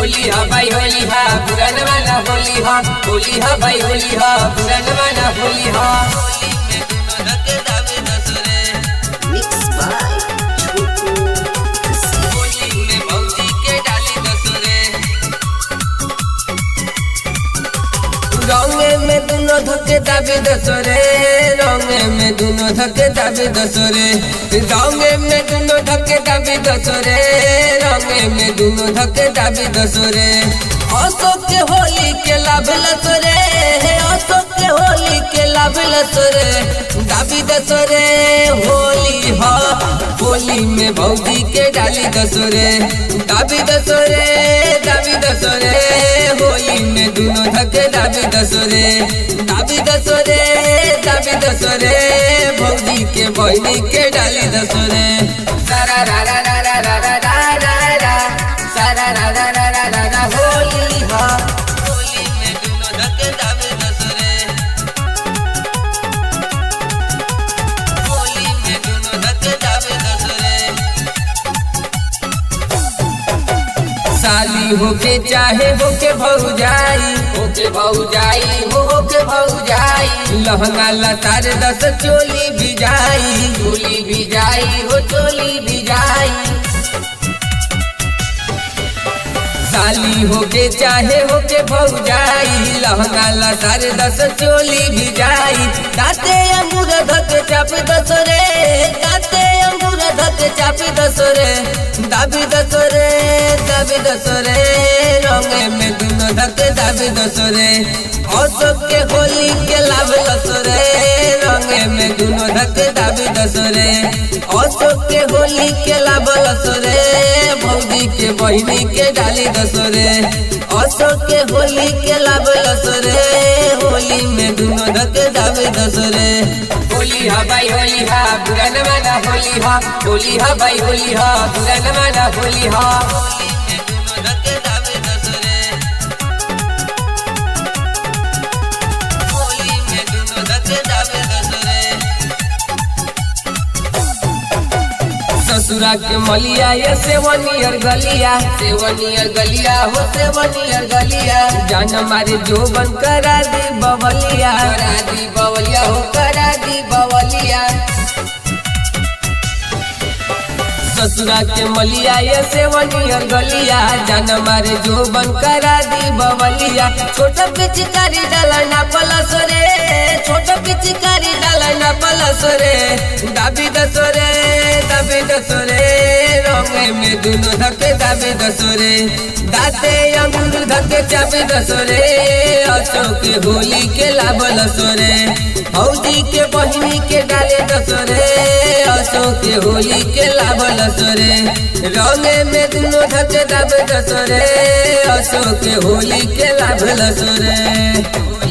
होली हा भाई होली हा पुरान वाला होली हा होली हा भाई होली हा पुरान वाला होली हा Mixed by Choco Kassi. Holi में भौजी के डाली दसरे रंगे में दुनो धके दाबी दसरे रंगे में दुनो धके दाबी दसरे रंगे में दुनो धके दाबी दसरे रंगे में दुनो धके दाबी दसरे अशोक के होली के लाभ लसरे अशोक के होली के लाभ लसरे दाबी दसरे होली हा होली में भौजी के डाली दसरे दाबी दसरे दाबी दसरे होली में दुनो धके दाबी दसरे दाबी दसरे दाबी दसरे भौजी के बहनी के डाली दसरे सारा रा रा रा रा रा रा रा रा रा सारा रा रा रा रा रा रा होली हा होली में दुनो धके दाबी दसरे होली में दुनो धके दाबी दसरे साली होके चाहे होके भौजाई होके भौजाई हो होके भौजाई लहंगा लतार दस चोली भी जाई चोली भी जाई हो चोली भी जाई साली होके चाहे होके भौजाई लहंगा लतार दस चोली भी जाई दाते अंगूर धक चाप दसरे दाते अंगूर धक चाप दसरे दाबी दसरे दाबी दसरे रंगे में दुनो धक दाबी दसरे अशोक के होली के लाभ लसरे रंगे में दुनो धक दाबी दसरे अशोक के होली के लाभ लसरे भौजी के बहिनी के डाली दसरे अशोक के होली के लाभ लसरे होली में दुनो धक दाबी दसरे होली हा भाई होली हा पुरान वाला होली हा होली हा भाई होली हा पुरान वाला होली हा होली में दुनो धक दाबी दसरे होली में दुनो धक दाबी दसरे ससुरा के मलिया ये सेवनियर गलिया सेवनियर गलिया हो सेवनियर गलिया जान मारे जोबन करा दी बवलिया करा दी बवलिया हो करा दी बवलिया ससुरा के मलिया ये सेवनियर गलिया जान मारे जोबन करा दी बवलिया छोट पिचकारी डाला ना पलस रे छोट पिचकारी डाला ना पलस रे दाबी दसरे दाबी दसरे रंगे में दुनो धके दाबी दसरे दाते अंगूर धके चाबी दसरे अशोक के होली के लाभल सोरे हौदी के बहिनी के डाले दसरे अशोक के होली के लाभल सोरे रंगे में दुनो धके दाबे दसरे अशोक के होली के लाभल सोरे